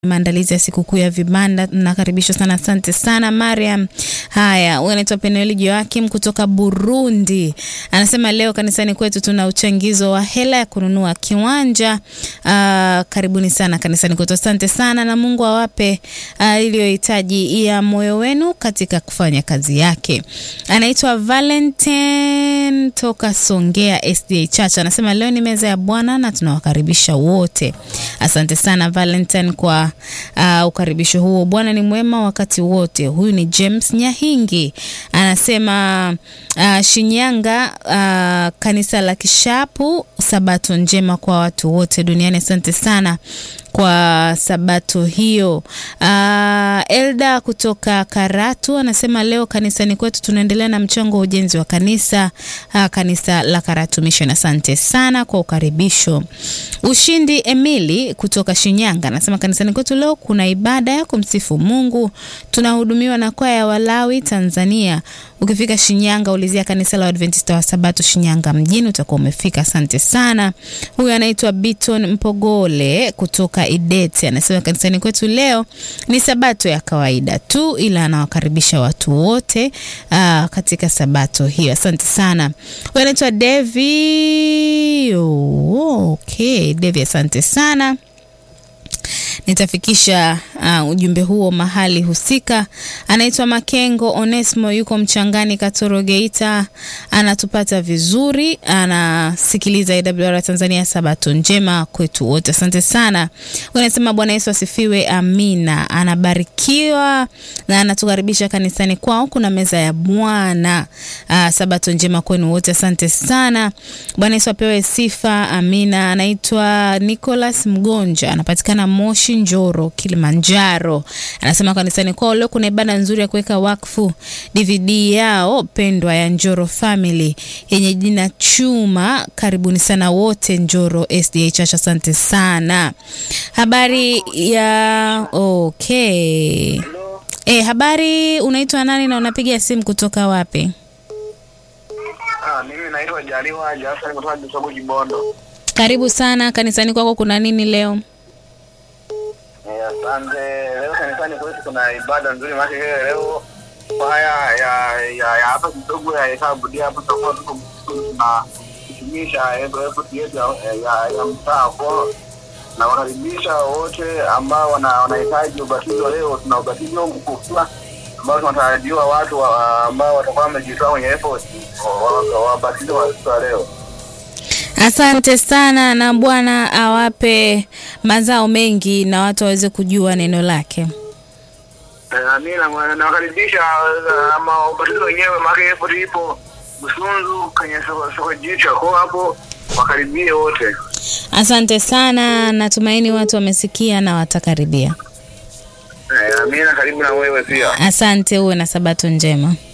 maandalizi ya sikukuu ya vibanda. Mnakaribishwa sana, asante sana Mariam. Haya, huyu anaitwa Penueli Joakim kutoka Burundi, anasema leo kanisani kwetu tuna uchangizo wa hela ya kununua kiwanja. Uh, karibuni sana kanisani kwetu, asante sana, na Mungu awape uh, iliyohitaji ya moyo wenu katika kufanya kazi yake. Anaitwa Valentine toka Songea SDA Church, anasema leo ni meza ya Bwana na tunawakaribisha wote. Asante sana Valentine kwa uh, ukaribisho huo. Bwana ni mwema wakati wote. Huyu ni James Nyahingi anasema uh, Shinyanga, uh, kanisa la Kishapu, sabato njema kwa watu wote duniani. Asante sana kwa sabato hiyo. Uh, Elda kutoka Karatu anasema leo kanisani kwetu tunaendelea na mchango wa ujenzi wa kanisa uh, kanisa la Karatu Mission. Asante sana kwa ukaribisho. Ushindi Emili kutoka Shinyanga anasema kanisani kwetu leo kuna ibada ya kumsifu Mungu, tunahudumiwa na kwaya ya Walawi Tanzania. Ukifika Shinyanga ulizia kanisa la Adventista wa Sabato Shinyanga mjini utakuwa umefika. Asante sana. Huyu anaitwa Biton Mpogole kutoka Idete anasema kanisani kwetu leo ni sabato ya kawaida tu, ila anawakaribisha watu wote aa, katika sabato hiyo. Asante sana. Huyu anaitwa Devi. Oh, okay. Devi, asante sana nitafikisha uh, ujumbe huo mahali husika. Anaitwa Makengo Onesmo, yuko Mchangani, Katoro, Geita, anatupata vizuri, anasikiliza AWR Tanzania. Sabato njema kwetu wote, asante sana. Anasema Bwana Yesu asifiwe, amina. Anabarikiwa na anatukaribisha kanisani kwao, kuna meza ya Bwana. Uh, sabato njema kwenu wote, asante sana. Bwana Yesu apewe sifa, amina. Anaitwa Nicholas Mgonja, anapatikana Moshi Njoro, Kilimanjaro. Anasema kanisani kwao leo kuna ibada nzuri ya kuweka wakfu DVD yao pendwa ya Njoro Family yenye jina Chuma. Karibuni sana wote Njoro SDA Church, asante sana. Habari ya okay. E, habari, unaitwa nani na unapiga simu kutoka wapi? Ah, mimi naitwa Jaliwa Jafari kutoka Kisogo Kibondo. Karibu sana kanisani kwako, kuna nini leo? Eh, Asante. Leo kanisani kwetu kuna ibada nzuri maana leo kwaya ya ya ya hapa kidogo ya hesabu dia hapo tutakuwa tuko na kutumisha effort yetu ya ya, ya mtaa kwa na wakaribisha wote ambao wana wanahitaji ubatizo leo. Tuna ubatizo mkubwa ambao tunatarajiwa watu wa, ambao watakuwa wamejitoa kwenye effort wabatizo wa siku ya leo. Asante sana, na Bwana awape mazao mengi na watu waweze kujua neno lake. Eh, Amina, nawakaribisha eh, ama ubatizo wenyewe maana effort ipo Busunzu kwenye soko soko jicho kwa hapo wakaribie wote. Asante sana, natumaini watu wamesikia na watakaribia. Eh, Amina, karibu na wewe pia. Asante, uwe na sabato njema.